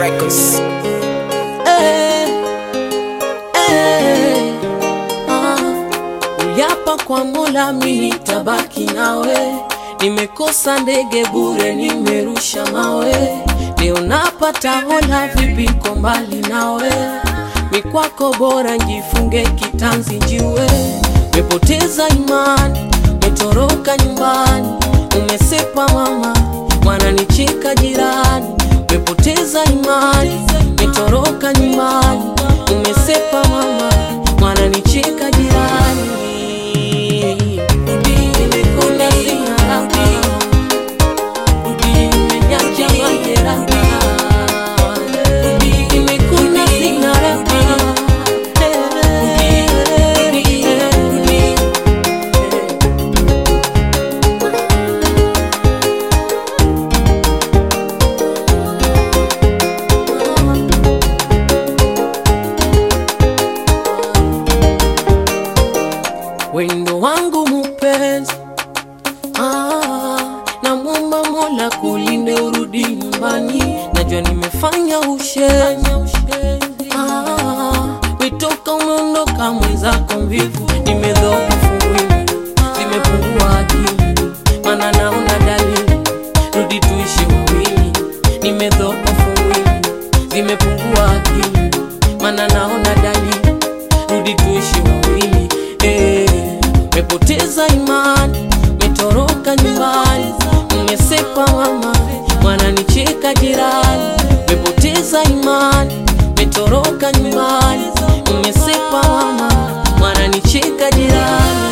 Records. Eh, eh, ah. Uliapa kwa Mola mimi nitabaki nawe, nimekosa ndege bure, nimerusha mawe, leo napata hola, vipi ko mbali nawe, mikwako bora njifunge kitanzi njiwe, mepoteza imani, metoroka nyumbani, umesepa mama, wananicheka jirani, mepoteza imani, metoroka nyumbani, umesepa mama, wananicheka jirani. Nimekula sina raha, nimenyacha majeraha. Nimekula sina raha. wendo wangu mupenzi ah, namwomba Mola kulinde urudi nyumbani, najua nimefanya ushenzi ah, witoka umeondoka mwenzako mvivu, nimedhoofu mwili, zimepungua akili, mana naona dalili, rudi tuishi wawili, nimedhoofu mwili, zimepungua akili, mana naona dalili, rudi tuishi wawili eh, mepoteza imani, metoroka nyumbani, mmesepa mama, wananicheka jirani, mepoteza imani, metoroka nyumbani, mmesepa mama, wananicheka jirani.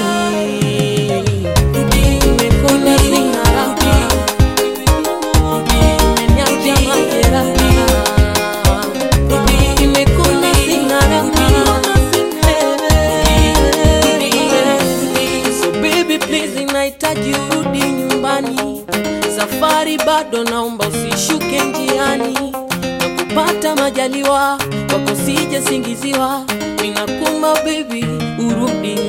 Nimekona sina raha, nimeniacha majeraha. Nimekona sina raha. So baby please, nahitaji urudi nyumbani, safari bado, naomba usishuke njiani, na kupata majaliwa wako sije singiziwa, ninakumba baby, urudi